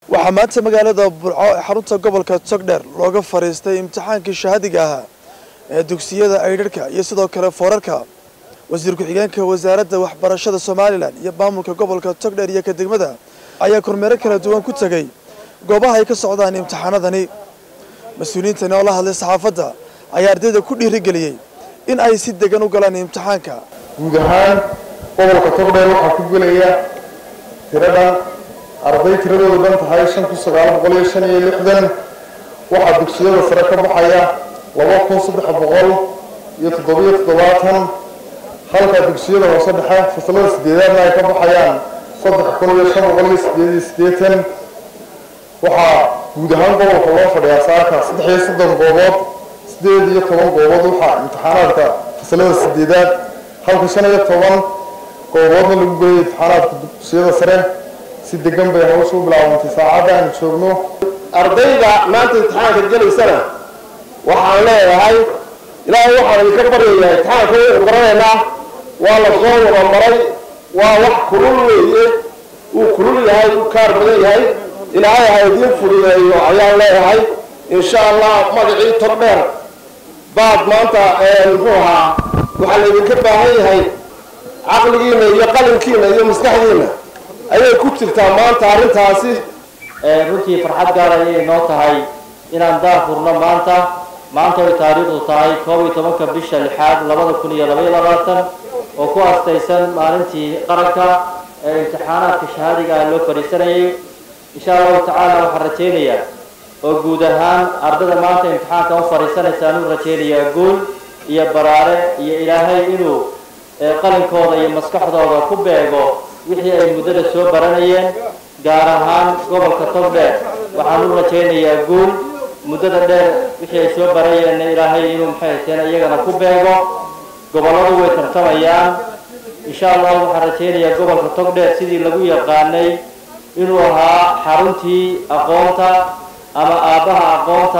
waxaa maanta magaalada burco ee xarunta gobolka togdheer looga fadhiistay imtixaankii shahaadiga ahaa ee dugsiyada aydharhka iyo sidoo kale foorarka wasiir ku-xigeenka wasaaradda waxbarashada somalilan iyo maamulka gobolka togdheer iyo ka degmada ayaa kormeero kala duwan ku tegey goobaha ay ka socdaan imtixaanadani mas-uuliyiintani oo la hadlay saxaafadda ayaa ardayda ku dhiirigeliyey in ay si degan u galaan imtixaanka guud ahaan gobolka togdheer waxaa ku gelaya tiradhan arday tiradoodu dhan tahay shan kun sagaal boqol iyo shan iyo lixdan waxaa dugsiyada sare ka baxaya laba kun saddex boqol iyo toddobiyo toddobaatan halka dugsiyada hoose dhexe fasalada sideedaadna ay ka baxayaan saddex kun iyo shan boqol iyo sideed iyo siddeetan waxaa guud ahaan gobolka loo fadhiyaa saaka saddex iyo soddon goobood sideed iyo toban goobood waxaa imtixaanaadka fasalada sideedaad halka shan iyo toban gooboodna lagu geeyay imtixaanaadka dugsiyada sare si degan bay hawsha u bilaabantay saacadda aynu joogno ardayda maanta imtixaanka gelaysana waxaan leeyahay ilaahay waxaan idinka baryayaa imtixaanka waynu garanaynaa waa la soo wada maray waa wax kulul weeye wuu kulul yahay wuu kaar badan yahay ilaahay ha idiin fududeeyo ayaan leeyahay insha allah magacii tordheer baad maanta muxuu ahaa waxaa laydinka baahan yahay caqligiina iyo qalinkiina iyo maskaxdiina ayay ku jirtaa maanta arrintaasi runtii farxad gaar ayay noo tahay inaan daafurno maanta maanta ay taariikhdu tahay koob iyo tobanka bisha lixaad labada kun iyo labaiyo labaatan oo ku astaysan maalintii qaranka ee imtixaanaadka shahaadiga ah loo fadhiisanayay insha allahu tacaala waxaan rajaynayaa oo guud ahaan ardada maanta imtixaanka u fadhiisanaysaan u rajaynayaa guul iyo baraare iyo ilaahay inuu qalinkooda iyo maskaxdooda ku beego wixii ay muddada soo baranayeen gaar ahaan gobolka togdheer waxaan u rajaynayaa guul muddada dheer wixii ay soo barayeenna ilaahay inuu maxay hateen iyagana ku beego gobolladu way tartamayaan insha allahu waxaan rajaynayaa gobolka togdheer sidii lagu yaqaanay inuu ahaa xaruntii aqoonta ama aabbaha aqoonta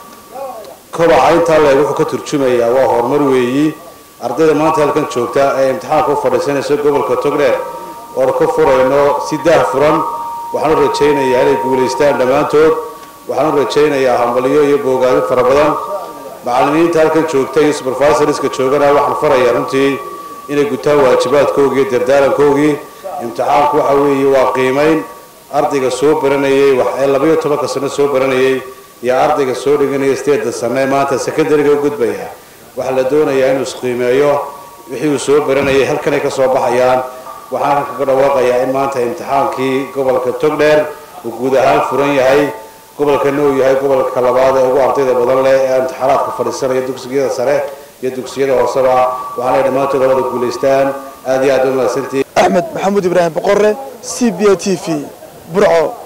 kobaca intaa leeg wuxuu ka turjumayaa waa horumar weeyi ardayda maanta halkan joogta ee imtixaanka u fadhiisanaysa gobolka togdheer oon ka furayno si daah furan waxaan u rajaynayaa inay guulaystaan dhammaantood waxaan u rajaynayaa hambalyo iyo boogaadin fara badan macallimiinta halkan joogta iyo supervisoriska joogana waxaan farayaa runtii inay gutaan waajibaadkoogii iyo dardaarankoogii imtixaanku waxa weeye waa qiimayn ardayga soo baranayay ee labaiyo tobanka sano soo baranayay iyo ardayga soo dhiganaya sideeda sano ee maanta secondariga u gudbaya waxaa la doonayaa inuu isqiimeeyo wixii uu soo baranayay halkanay ka soo baxayaan waxaan halkan kaga dhawaaqayaa in maanta imtixaankii gobolka togdheer uu guud ahaan furan yahay gobolkana uu yahay gobolka labaad ee ugu ardayda badan leh ee imtixaanaadka fadhiisanaya dugsiyada sare iyo dugsiyada hooseba waxaana dhammaantood labada guulaystaan aad iyo aad u mahadsantihiin axmed maxamuud ibraahim boqore c b a t v burco